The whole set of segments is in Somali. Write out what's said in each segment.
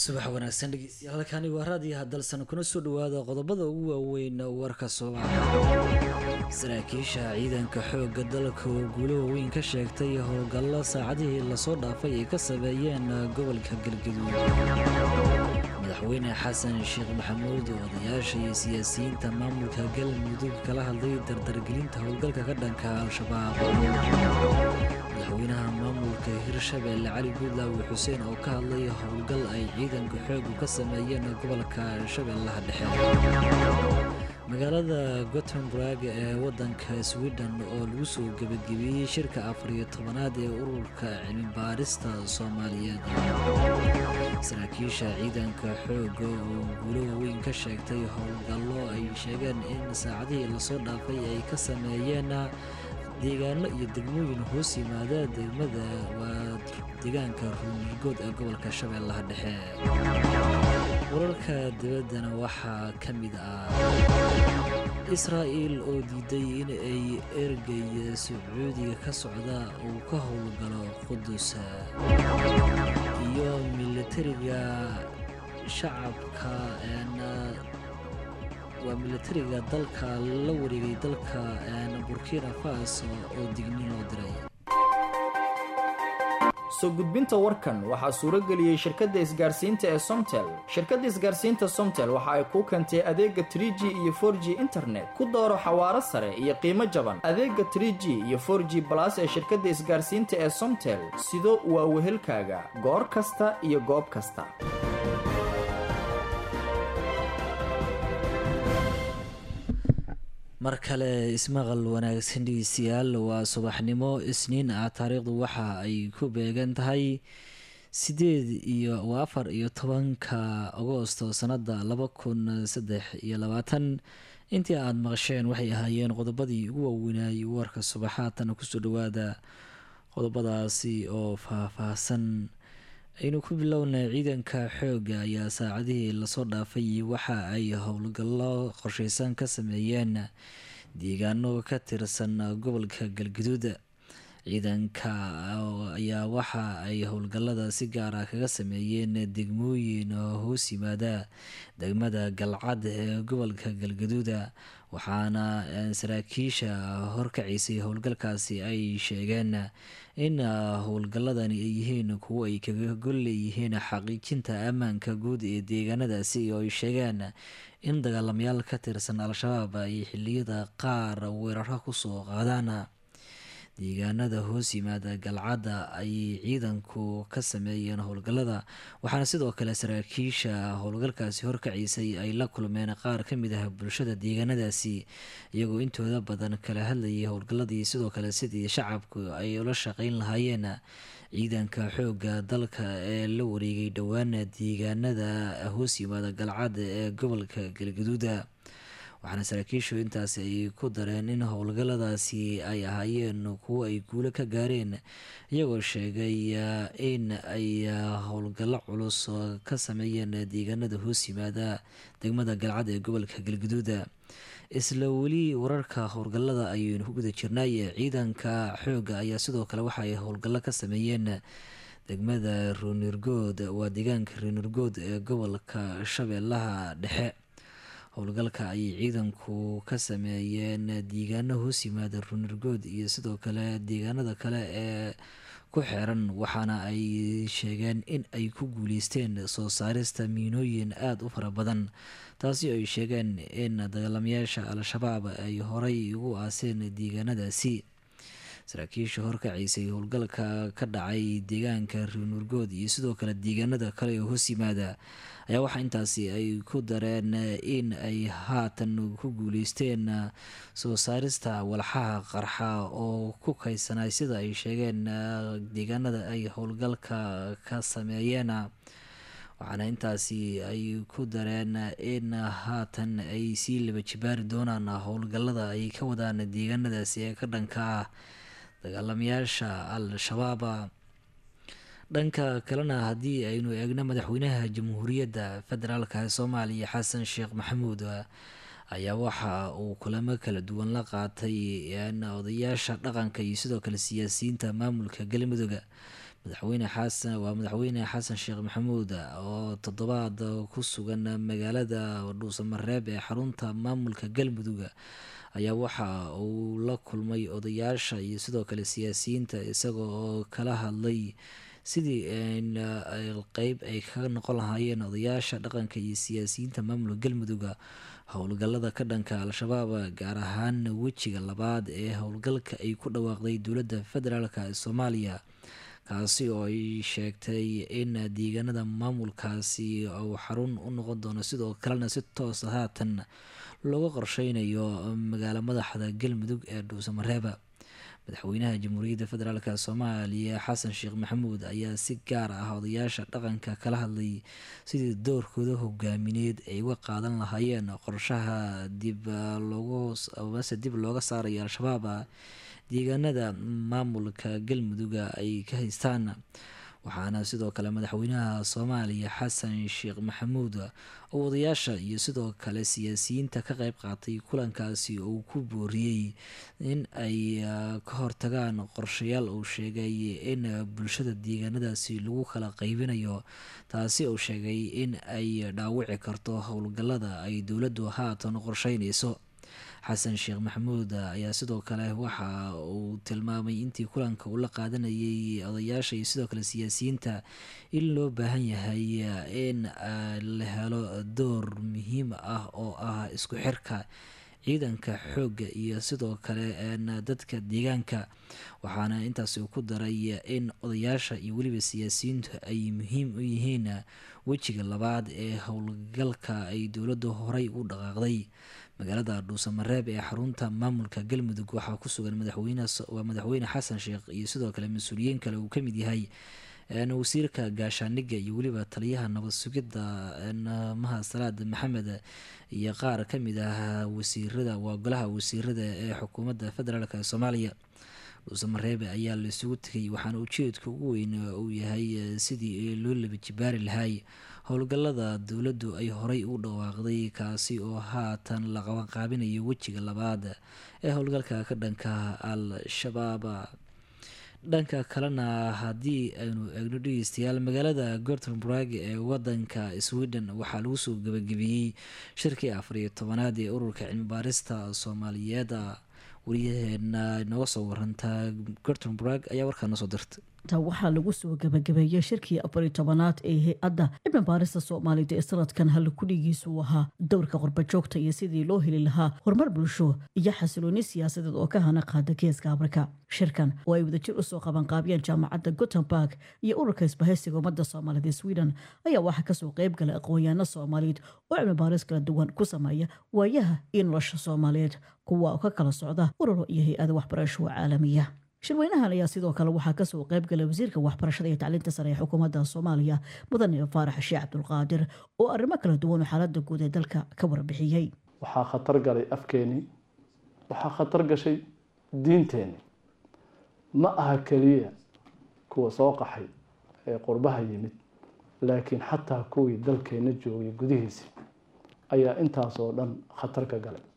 subax wanaagsan dhegeystayaal halkani waa raadiyaha dalsan kuna soo dhawaada qodobada ugu waaweyn warka soomaaliya saraakiisha ciidanka xoogga dalka oo guulo waaweyn ka sheegtay howlgallo saacadihii lasoo dhaafay ay ka sameeyeen gobolka galgaduud madaxweyne xasan sheekh maxamuud oo odayaasha iyo siyaasiyiinta maamulka galmudug kala hadlay dardargelinta howlgalka ka dhanka al-shabaab madaxweynaha maamulka hirshabeelle cali guudlaawi xuseen oo ka hadlay howlgal ay ciidanka xoogu ka sameeyeen gobolka shabeellaha dhexe magaalada gotemburg ee wadanka sweden oo lagu soo gebagabeeyey shirka afariyo tobanaad ee ururka cilmibaarista soomaaliyeed saraakiisha ciidanka xooga oo guulo waaweyn ka sheegtay howlgallo ay sheegeen in saacadihii lasoo dhaafay ay ka sameeyeen deegaano iyo degmooyin hoos yimaada degmada waa deegaanka ruunirgood ee gobolka shabeellaha dhexe wararka dibaddana waxaa ka mid ah israa'il oo diiday in ay ergey sacuudiga ka socda uu ka howlgalo qudus iyo militariga shacabka waa militariga dalka la wareegay dalka burkina faso oo dignin loo diray soo gudbinta warkan waxaa suuro geliyey shirkadda isgaarsiinta ee somtel shirkadda isgaarsiinta somtel waxa ay kuu keentay adeega trie g iyo for g internet ku dooro xawaaro sare iyo qiimo jaban adeega trie g iyo for g balas ee shirkadda isgaarsiinta ee somtel sido waa wehelkaaga goor kasta iyo goob kasta mar kale ismaqal wanaagsan dhegeystayaal waa subaxnimo isniin ah taariikhdu waxa ay ku beegan tahay sideed iyo waa afar iyo tobanka agoosto sanada laba kun saddex iyo labaatan intii aada maqasheen waxay ahaayeen qodobadii ugu waaweynayay warka subaxaatan kusoo dhawaada qodobadaasi oo faah-faahsan aynu ku bilownay ciidanka xoogga ayaa saacadihii lasoo dhaafay waxa ay howlgallo qorsheysan ka sameeyeen deegaano ka tirsan gobolka galgaduud ciidanka ayaa waxa ay howlgallada si gaara kaga sameeyeen degmooyin hoos yimaada degmada galcad ee gobolka galgaduuda waxaana saraakiisha horkacisay howlgalkaasi ay sheegeen in howlgalladani ay yihiin kuwo ay kaga gol leeyihiin xaqiijinta ammaanka guud ee deegaanadaasi oo ay sheegeen in dagaalamayaal ka tirsan al-shabaab ay xiliyada qaar weeraro kusoo qaadaan deegaanada hoos yimaada galcadda ayay ciidanku ka sameeyeen howlgallada waxaana sidoo kale saraakiisha howlgalkaasi horkaciisay ay la kulmeen qaar ka mid ah bulshada deegaanadaasi iyagoo intooda badan kala hadlayay howlgalladii sidoo kale sidii shacabku ay ula shaqeyn lahaayeen ciidanka xoogga dalka ee la wareegay dhowaan deegaanada hoos yimaada galcadda ee gobolka galgaduuda waxaana saraakiishu intaasi ay ku dareen in howlgalladaasi ay ahaayeen kuwo ay guulo ka gaareen iyagoo sheegay in ay howlgallo culus ka sameeyeen deegaanada hoos yimaada degmada galcad ee gobolka galgaduuda isla weli wararka howlgallada ayaynu ku guda jirnay ciidanka xoogga ayaa sidoo kale waxa ay howlgallo ka sameeyeen degmada ruunirgood waa deegaanka ruunirgood ee gobolka shabeellaha dhexe howlgalka ayay ciidanku ka sameeyeen deegaano hoos yimaada runirgood iyo sidoo kale deegaanada kale ee ku xeeran waxaana ay sheegeen in ay ku guuleysteen soo saarista miinooyin aada u fara badan taasi oo ay sheegeen in dagaalamayaasha al-shabaab ay horay ugu aaseen deegaanadaasi saraakiisha horkaciisay howlgalka ka dhacay deegaanka ruunurgood iyo sidoo kale deegaanada kale oo hoos yimaada ayaa waxaa intaasi ay ku dareen in ay haatan ku guuleysteen soo saarista walxaha qarxa oo ku kaysanay sida ay sheegeen deegaanada ay howlgalka ka sameeyeen waxaana intaasi ay ku dareen in haatan ay sii laba jibaari doonaan howlgallada ay ka wadaan deegaanadaasi ee ka dhanka ah dagaalamayaasha al-shabaaba dhanka kalena haddii aynu eegno madaxweynaha jamhuuriyadda federaalk ee soomaaliya xasan sheekh maxamuud ayaa waxa uu kulamo kala duwan la qaatay odayaasha dhaqanka iyo sidoo kale siyaasiyiinta maamulka galmudug madaxweyne xasan waa madaxweyne xasan sheekh maxamuud oo toddobaad ku sugan magaalada dhuusamareeb ee xarunta maamulka galmudug ayaa waxa uu la kulmay odayaasha iyo sidoo kale siyaasiyiinta isagoo oo kala hadlay sidii qeyb ay kaga noqon lahaayeen odayaasha dhaqanka iyo siyaasiyiinta maamulka galmudug howlgalada ka dhanka al-shabaab gaar ahaan wejiga labaad ee howlgalka ay ku dhawaaqday dowladda federaalk ee soomaaliya kaasi oo ay sheegtay in deegaanada maamulkaasi uu xarun u noqon doono sidoo kalena si toosa haatan looga qorsheynayo magaalo madaxda galmudug ee dhuusamareeba madaxweynaha jamhuuriyadda federaalk soomaaliya xasan sheekh maxamuud ayaa si gaar ah odayaasha dhaqanka kala hadlay sidii doorkooda hogaamineed ay uga qaadan lahaayeen qorshaha dib logmase dib looga saarayo al-shabaab deegaanada maamulka galmuduga ay ka haystaan waxaana sidoo kale madaxweynaha soomaaliya xasan sheekh maxamuud oo odayaasha iyo sidoo kale siyaasiyiinta ka qeyb qaatay kulankaasi uu ku booriyey in ay ka hortagaan qorshayaal uu sheegay in bulshada deegaanadaasi lagu kala qeybinayo taasi uu sheegay in ay dhaawici karto howlgalada ay dowladdu haatan qorsheyneyso xasan sheekh maxamuud ayaa sidoo kale waxa uu tilmaamay intii kulanka uu la qaadanayay odayaasha iyo sidoo kale siyaasiyiinta in loo baahan yahay in la helo door muhiim ah oo ah isku xirka ciidanka xoogga iyo sidoo kale dadka deegaanka waxaana intaasi ku daray in odayaasha iyo weliba siyaasiyiintu ay muhiim u yihiin wejiga labaad ee howlgalka ay dowladdu horey u dhaqaaqday magaalada dhuusamareeb ee xarunta maamulka galmudug waxaa ku sugan madaxweynewaa madaxweyne xasan sheekh iyo sidoo kale mas-uuliyiin kale uu kamid yahay wasiirka gaashaaniga iyo weliba taliyaha nabad sugidda maha salaad maxamed iyo qaar kamid ah wasiirada waa golaha wasiirada ee xukuumadda federaalk ee soomaaliya dhuusamareebe ayaa la isugu tegay waxaana ujeedka ugu weyn uu yahay sidii loo laba jibaari lahay howlgalada dowladdu ay horey u dhawaaqday kaasi oo haatan la qabanqaabinayo wejiga labaad ee howlgalka ka dhanka al-shabaab dhanka kalena haddii aynu eegno dhegeystayaal magaalada gortenburg ee wadanka sweden waxaa lagu soo gabagabeeyey shirkii afar iyo tobanaad ee ururka cilmibaarista soomaaliyeed wariyaheena nooga soo warantaa gortenburg ayaa warkaa noo soo dirta waxaa lagu soo gabagabeeyey shirkii afari tobanaad ee hay-adda cilmi baarista soomaalida ee sanadkan halkudhigiisu ahaa dowrka qurbajoogta iyo sidii loo heli lahaa horumar bulsho iyo xasilooni siyaasadeed oo ka hana qaada geeska afrika shirkan oo ay wadajir usoo qabanqaabiyeen jaamacadda gotemburg iyo ururka isbahaysiga ummadda soomaalida ee sweden ayaa waxaa kasoo qeyb gala aqoonyaano soomaaliyeed oo cilmi baaris kala duwan ku sameeya waayaha iyo nolosha soomaaliyeed kuwa oo ka kala socda ururo iyo hay-ada waxbarasho caalamiya shirweynahan ayaa sidoo kale waxaa kasoo qeyb galay wasiirka waxbarashada iyo tacliinta sare ee xukuumadda soomaaliya mudane faarax sheekh cabdulqaadir oo arrimo kala duwan oo xaalada guud ee dalka ka warbixiyey waxaa khatar galay afkeenii waxaa khatar gashay diinteenii ma aha keliya kuwa soo qaxay ee qurbaha yimid laakiin xataa kuwii dalkeena joogay gudihiisii ayaa intaas oo dhan khatar ka galay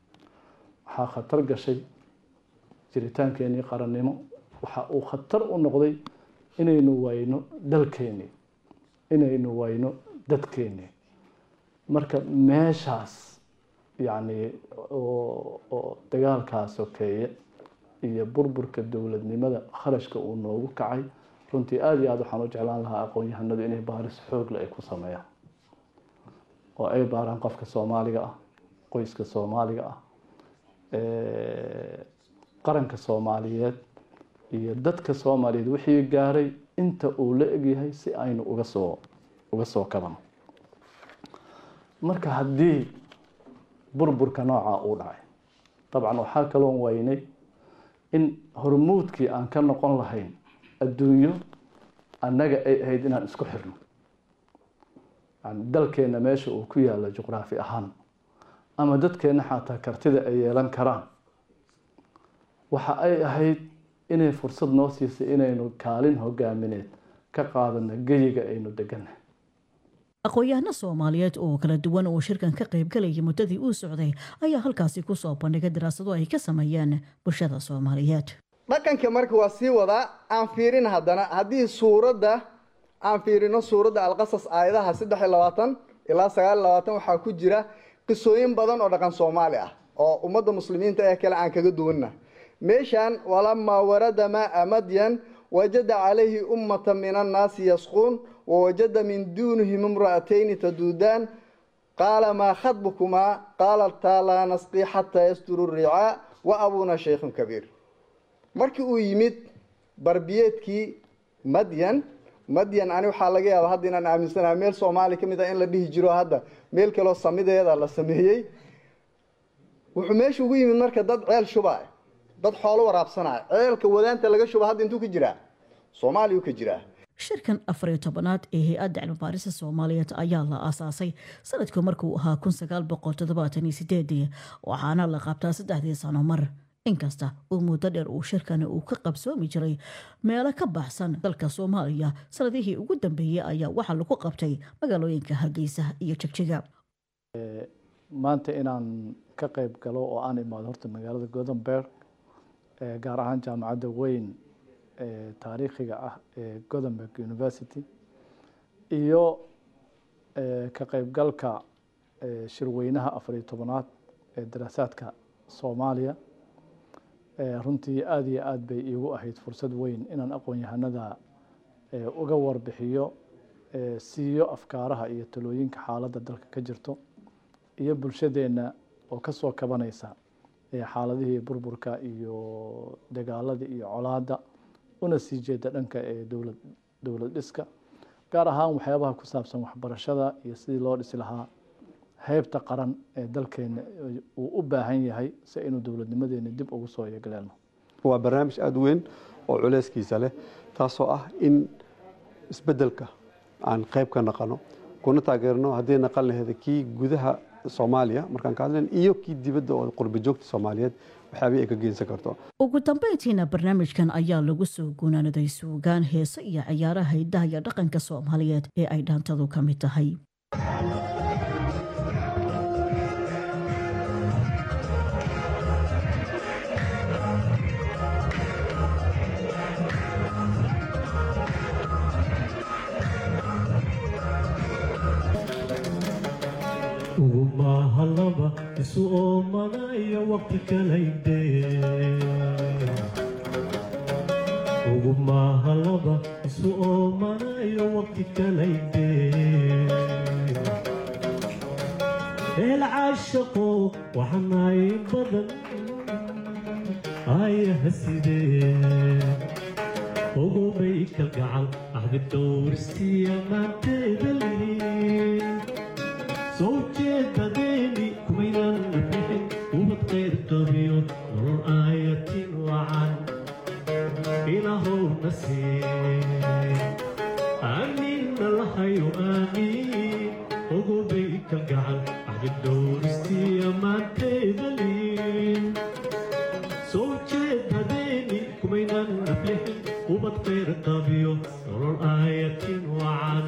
waxaa khatar gashay jiritaankeenii qarannimo waxa uu khatar u noqday inaynu wayno dalkeenii inaynu wayno dadkeenii marka meeshaas yacni oo dagaalkaa sokeeye iyo burburka dowladnimada kharashka uu noogu kacay runtii aada iyo aada waxaan u jeclaan lahaa aqoon-yahanadu inay baaris xoogle ay ku sameeyaan oo ay baaraan qofka soomaaliga ah qoyska soomaaliga ah qaranka soomaaliyeed iyo dadka soomaaliyeed wixii gaaray inta uu la egyahay si aynu uga soo uga soo kabano marka haddii burburka noocaa uu dhacay dabcan waxaa kaloon waynay in hormuudkii aan ka noqon lahayn adduunyo annaga ay ahayd inaan isku xirno yani dalkeenna meesha uu ku yaalla juqraafi ahaan ama dadkeenna xataa kartida ay yeelan karaan waxa ay ahayd inay fursad noo siisay inaynu kaalin hogaamineed ka qaadano geyiga aynu degannahay aqoon-yahano soomaaliyeed oo kala duwan oo shirkan ka qaybgalayay muddadii uu socday ayaa halkaasi kusoo bandhigay daraasado ay ka sameeyeen bulshada soomaaliyeed dhaqanka marka waa sii wadaa aan fiirin haddana haddii suuradda aan fiirino suuradda alqasas aayadaha saddex iyo labaatan ilaa sagaal iyo labaatan waxaa ku jira qisooyin badan oo dhaqan soomaali ah oo ummadda muslimiinta ee kale aan kaga duwanna meeshaan walamaa warada maa madyan wajada calayhi ummata min annaasi yasquun wawajada min duunihim imra'atayni taduudaan qaala maa khadbukumaa qaalataa laa nasqii xataa yasturu ricaa wa abuuna shaykhun kabiir markii uu yimid barbiyeedkii madyan madyan ani waxaa laga yaaba hadda inaan aaminsanaha meel soomaali ka mid ah in la dhihi jiro hadda meel kaloo samideeda la sameeyey wuxuu meesha ugu yimid marka dad ceel shuba dad xoolo waraabsanaya ceelka wadaanta laga shuba hadda intuu ka jiraa soomaaliya u ka jiraa shirkan afar iyo tobanaad ee hay-adda cilmibaarista soomaaliyeed ayaa la aasaasay sanadku markuu ahaa kun sagaal boqol toddobaatan iyo sideedii waxaana la qabtaa saddexdii sano mar inkasta uu muddo dheer uu shirkani uu ka qabsoomi jiray meelo ka baxsan dalka soomaaliya sanadihii ugu dambeeyey ayaa waxaa lagu qabtay magaalooyinka hargeysa iyo jegjiga maanta inaan ka qeyb galo oo aan imaado horta magaalada gothenburg gaar ahaan jaamacadda weyn ee taariikhiga ah ee gothenburg university iyo ka qeybgalka shirweynaha afar iyo tobanaad ee daraasaadka soomaaliya runtii aada iyo aada bay iigu ahayd fursad weyn inaan aqoon-yahanada uga warbixiyo siiyo afkaaraha iyo talooyinka xaaladda dalka ka jirto iyo bulshadeenna oo kasoo kabanaysa xaaladihii burburka iyo dagaaladii iyo colaadda una sii jeeda dhanka ee dowlad dowlad dhiska gaar ahaan waxyaabaha ku saabsan waxbarashada iyo sidii loo dhisi lahaa heybta qaran ee dalkeena uu u baahan yahay si aynu dowladnimadeena dib ugu soo yeegleelno waa barnaamij aada weyn oo culeyskiisa leh taasoo ah in isbeddelka aan qayb ka naqano kuna taageerno haddii naqan laheeda kii gudaha soomaaliya markaan ka hadlayn iyo kii dibadda oo qurba joogta soomaaliyeed waxyaabihii ay ka geensan karto ugu dambeyntiina barnaamijkan ayaa lagu soo gunaanaday suugaan heese iyo ciyaaraha hiddaha iyo dhaqanka soomaaliyeed ee ay dhaantadu ka mid tahay ugumahalaba isu oomanayo waqti kalayde ugumahalaba isu oomanayo waqti kalayde eel caashaqo waxanaay badan ayaha sidee ogobay kalgacal ahdi dhowrsiya maanteeda lihin soo jeedadeeni kumaynan bixin ubad qayr qabiyo nolol aayatin wacan ilaahowna siin aamiinna lahayo aamiin ogobay kalgacal ahdi dhowristiya maanteeda liin soo jeedadeeni kumaynan bixin ubad qayr qabiyo nolol aayatin wacan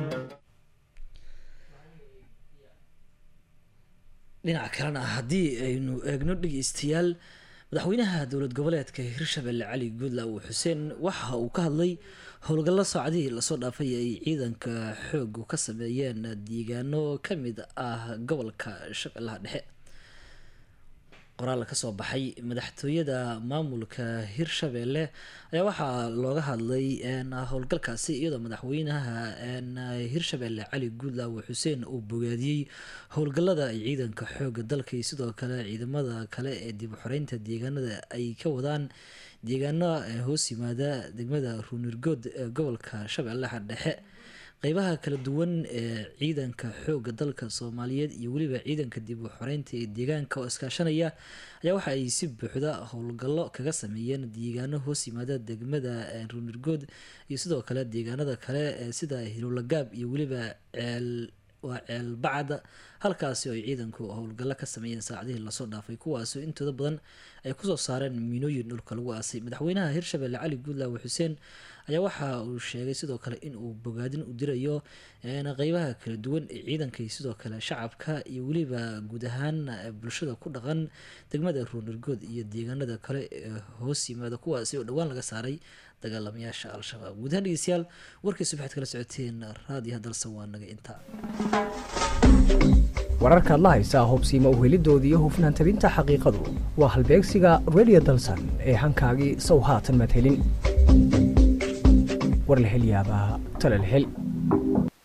dhinaca kalena haddii aynu eegno dhegeystayaal madaxweynaha dowlad goboleedka hirshabelle cali guudlaaw xuseen waxa uu ka hadlay howlgallo saacadihii lasoo dhaafay ay ciidanka xoogu ka sameeyeen deegaano kamid ah gobolka shabeellaha dhexe qoraal kasoo baxay madaxtooyada maamulka hirshabelle ayaa waxaa looga hadlay howlgalkaasi iyadoo madaxweynaha hirshabelle cali guudlaaw xuseen uu bogaadiyey howlgalada ay ciidanka xooga dalka iyo sidoo kale ciidamada kale ee dib u xoreynta deegaanada ay ka wadaan deegaano hoos yimaada degmada ruunirgood ee gobolka shabeellaha dhexe qeybaha kala duwan ee ciidanka xooga dalka soomaaliyeed iyo weliba ciidanka dib u xoreynta ee deegaanka oo iskaashanaya ayaa waxa ay si buuxda howlgallo kaga sameeyeen deegaano hoos yimaada degmada ruunirgood iyo sidoo kale deegaanada kale sida hilowlagaab iyo weliba ceel waa ceel bacda halkaasi oo ay ciidanku howlgallo ka sameeyeen saacadihii lasoo dhaafay kuwaasoo intooda badan ay kusoo saareen miinooyin dhulka lagu aasay madaxweynaha hirshabelle cali guudlaawe xuseen ayaa waxa uu sheegay sidoo kale in uu bogaadin u dirayo qeybaha kala duwan ee ciidankay sidoo kale shacabka iyo weliba guud ahaan bulshada ku dhaqan degmada ruunargood iyo deegaanada kale ee hoos yimaada kuwaasi oo dhowaan laga saaray dagaalamayaasha al-shabaab guud ahaan dhegeystayaal warkiisu waxaad kala socoteen raadiyaha dalsan waa naga intaa wararkaad la haysaa hubsiima uhelidooda iyo hufnaan tabinta xaqiiqadu waa halbeegsiga radio dalsan ee hankaagii sow haatan maad helin war la hel yaabaa tale la hel